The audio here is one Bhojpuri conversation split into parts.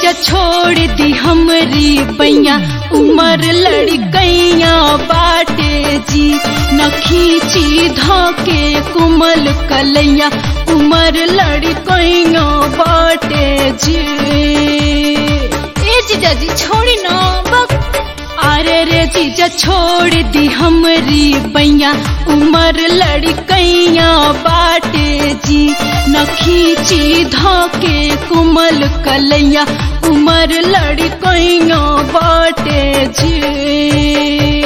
जीजा छोड़ दी हमरी बैया उमर लड़कैया बाटे जी न खींची धोके कुमल कलैया उमर लड़कैया बाटे जी ए जीजा जी छोड़ी ना बक अरे रे जीजा छोड़ दी हमरी बैया उमर लड़कैया बाटे जी न खींची धोके कुमल कलैया उमर लड़कैया बाटे जी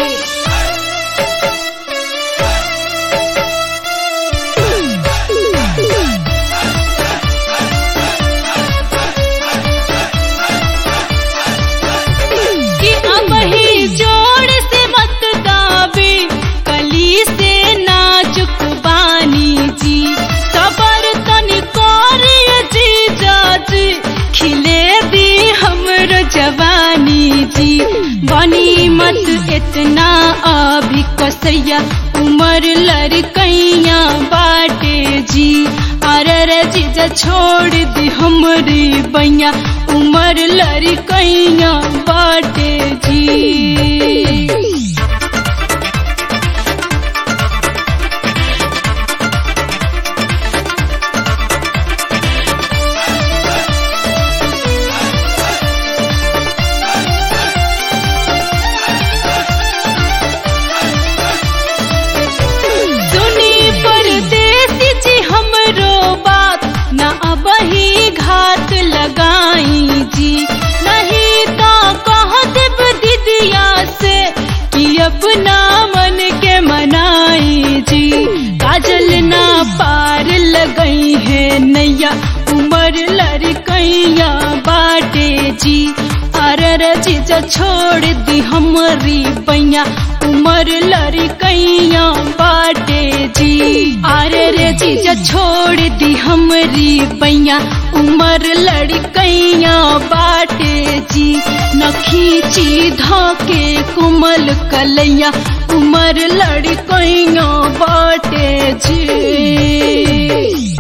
कि अब ही जोड़ से मत दाबे कली से नाजुक बानी जी सबर तनी करिए जी जाजी खिले दी हमर जवानी जी बनी मत इतना अभी कसैया उमर लड़कैया बाटे जी अरे जीजा छोड़ दी हमरी बैया उमर लड़कैया बाटे जी सुनी परदेसी जी हमरो बात न अब ही घात लगाई जी नहीं तो कह देब दीदिया से कि अपना मन के मनाई जी काजल ना पार लगई है नैया उमर लड़कैया बाटे जी अरे जीजा छोड़ दी हमरी पैया उमर लड़कैया बाटे जी अरे रे जीजा छोड़ दी हमरी पैया उमर लड़कैया बाटे जी न खींची धोके कुमल कलैया उमर लड़कैया बाटे जी